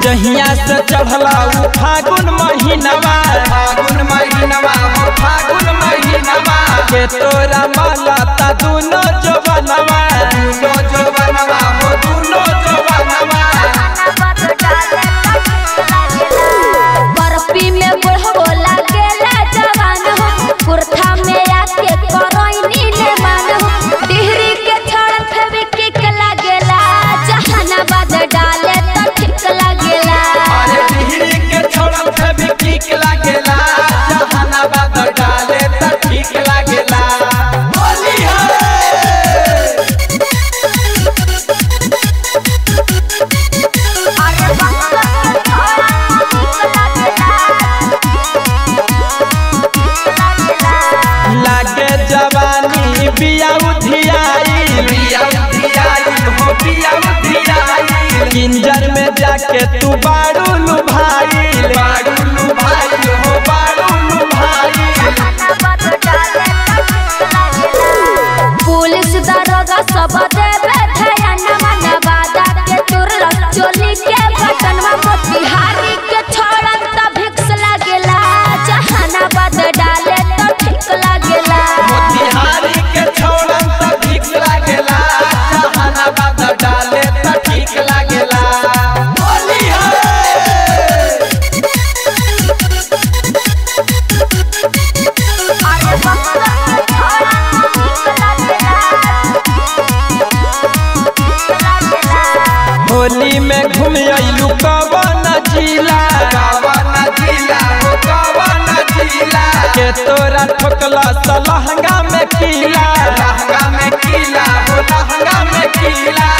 जहिया से चढ़ला उ फागुन महीनवा फागुन महीनवा हो फागुन महीनवा के तोरा माला ता दुनो जवनवा दूनो जवनवा हो दूनो जवनवा बर्फी में बुढ़ो लागेला जवान हो कुर्था में आके करैनी ने मान हो डिहरी के छड़ फेवी किक लागेला जहानाबाद डाले तो ठीक लागेला अरे डिहरी के छोड़ल से भी ठीक लागेला जहानाबाद डाले त ठीक लागेला होली है अरे बंगा के छोड़ा ठीक लागेला लागे जवानी बिया उधियाई पिया उधियाई हो पिया उधियाई किंजर में जाके तू बारू लुभाई बाडुलु भाई हो बाडुलु भाई पुलिस दरोगा सब देवे ध्यान मनवादा के तुरलक चोली के बटनवा मोतिहारी के छोड़न त भिक्स लागेला जहानाबाद डाले तो ठीक लागेला मोतिहारी के छोड़न त ठीक लागेला जहानाबाद डाले त ठीक लागेला होली है अरे बंगा के छोड़ा ठीक लागेला होली में घूम अइलू कवन जिला कवन जिला हो कवन जिला के तोरा ठोकला सलहंगा में किला लहंगा में किला हो लहंगा में किला